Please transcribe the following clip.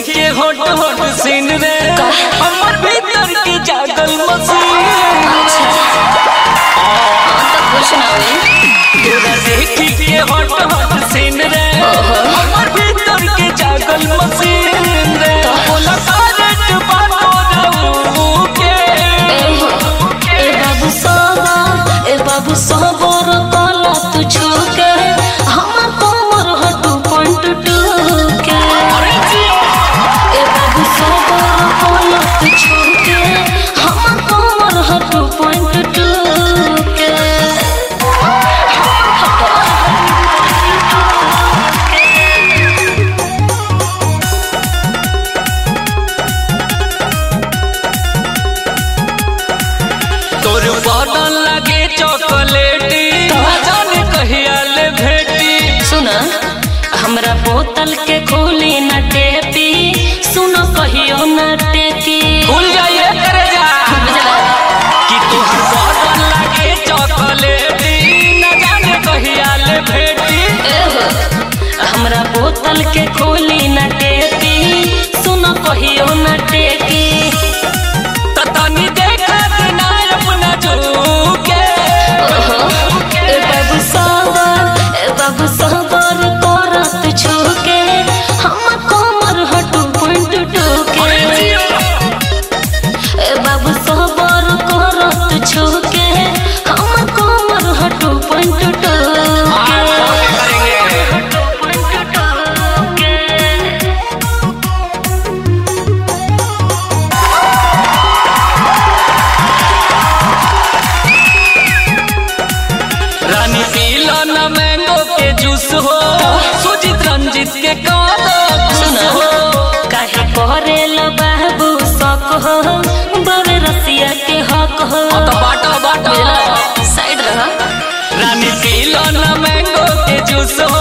के होट होट सीन रे हमर भीतर के जागल मसीन तो कुछ ना हुई तोरा देखी के होट होट सीन रे हमर भीतर के जागल मसीन रे बोला करंट बातो के ए बाबू सबर ए बाबू सबर कला तू छुके हमर कमर हटू पंट टूके ए बाबू सबर कला तू छुके हमर कमर हटू पंट टूके तोर बदन लगे चॉकलेटी जाने कहिया ले भेटी सुन हमरा बोतल के खोली न टेपी सुन कहियो न टेकी भूल जाइए करे जा कि तोहर बदन लगे चॉकलेटी न जाने कहिया ले भेटी एहो, हमरा बोतल के खोली न टेपी सुन कहियो न टेकी त तनी देखा ना अपना झूके ओहो, ए बाबू सबर ए बाबू सबर करत छुके हम कमर हटू पॉइंट टूके ए बाबू सबर करत छुके हम कमर हटू पॉइंट टूके रानी पीला न मैंगो के जूस हो सुजीत रंजित के कादो खुश हो काहे करेल बाबू शक हो बड़े रसिया के हक हो तो बाटा बाटा साइड रह रानी पीला न मैंगो के जूस हो